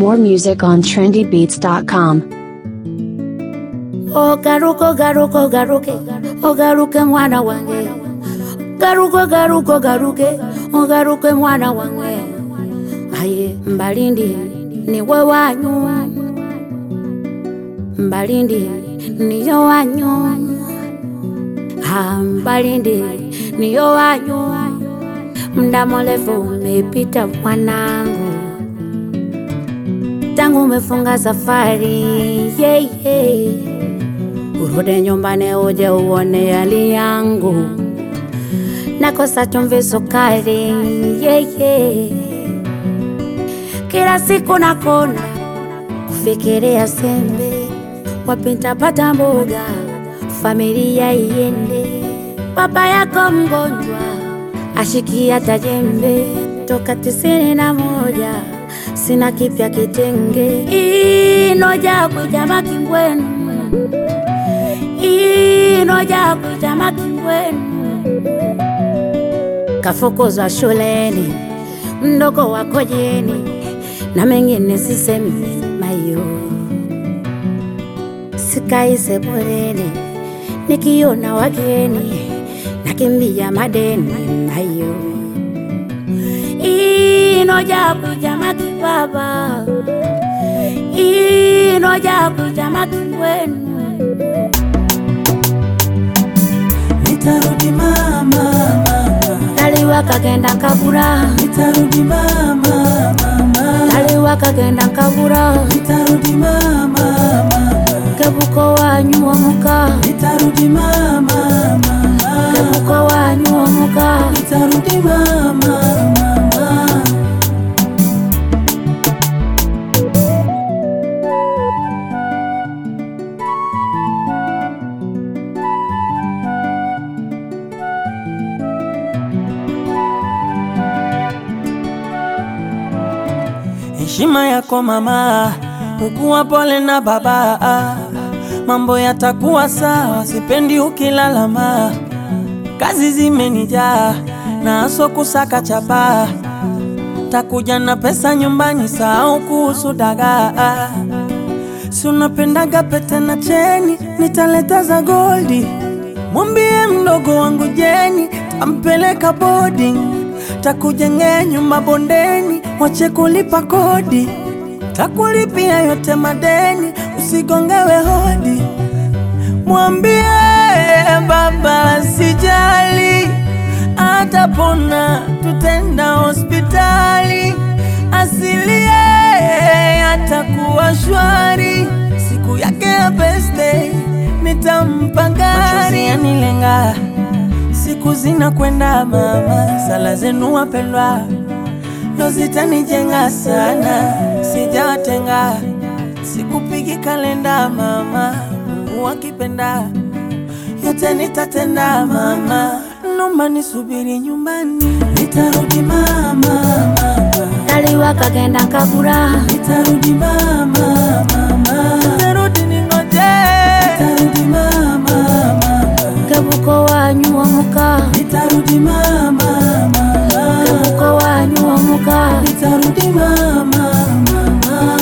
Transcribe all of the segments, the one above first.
More music on trendybeats.com. ogaruka ogaruka ogaruke ogaruke mwana wange garuka ogaruka ogaruke ogaruke mwana wange aye mbalindi niwe wanyu mbalindi niyo wanyu ha mbalindi niyo wanyu mda mrefu umepita mwanangu tangu umefunga safari yeah, yeah. urudi nyumbani uje uone hali yangu nakosa chumvi sukari yeah, yeah. kila siku nakona kufikiria sembe wapi nitapata mboga familia iende baba yako mgonjwa ashikia tajembe toka tisini na moja sina kipya kitenge inoja kwijama kingwenu inoja kwijama kingwenu kafukuzwa shuleni mdogo wako jeni na mengine sisemi mayo sikai sebuleni nikiona wageni nakimbia madeni nayo inoja kujama kibaba inoja kujama kiwenu Nitarudi mama, mama. taliwa kagenda kabura Nitarudi mama, mama. taliwa kagenda kabura Nitarudi mama, mama. kebuko wanyu omuka Nitarudi mama, mama. kebuko wanyu omuka Nitarudi mama, mama. Heshima yako mama, ukuwa pole na baba, mambo yatakuwa sawa, sipendi ukilalama. Kazi zimenijaa na aso kusaka chapa, takuja na pesa nyumbani, sahau kuhusu dagaa. Si unapendaga pete na cheni, nitaleta za goldi. Mwambie mdogo wangu Jeni, tampeleka boarding, takujengea nyumba bondeni, wache kulipa kodi, takulipia yote madeni, usigongewe hodi. Mwambie baba sijali, atapona, tutenda hospitali, asilie atakuwa shwari, siku yake ya birthday nitampa gari. Yanilenga, siku zinakwenda mama, sala zenu wapendwa ndo zitanijenga sana, sijawatenga, sikupigi kalenda mama, Mungu akipenda yote nitatenda mama, nomba nisubiri nyumbani, nitarudi mama, mama. taliwa kagenda kabura Nitarudi mama, mama. Nitarudi ningoje. Nitarudi mama, mama. kebuko wanyu omuka Nitarudi mama, mama. kebuko wanyu omuka Nitarudi mama, mama.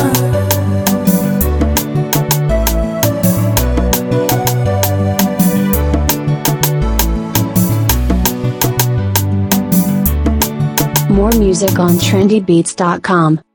More music on trendybeats.com.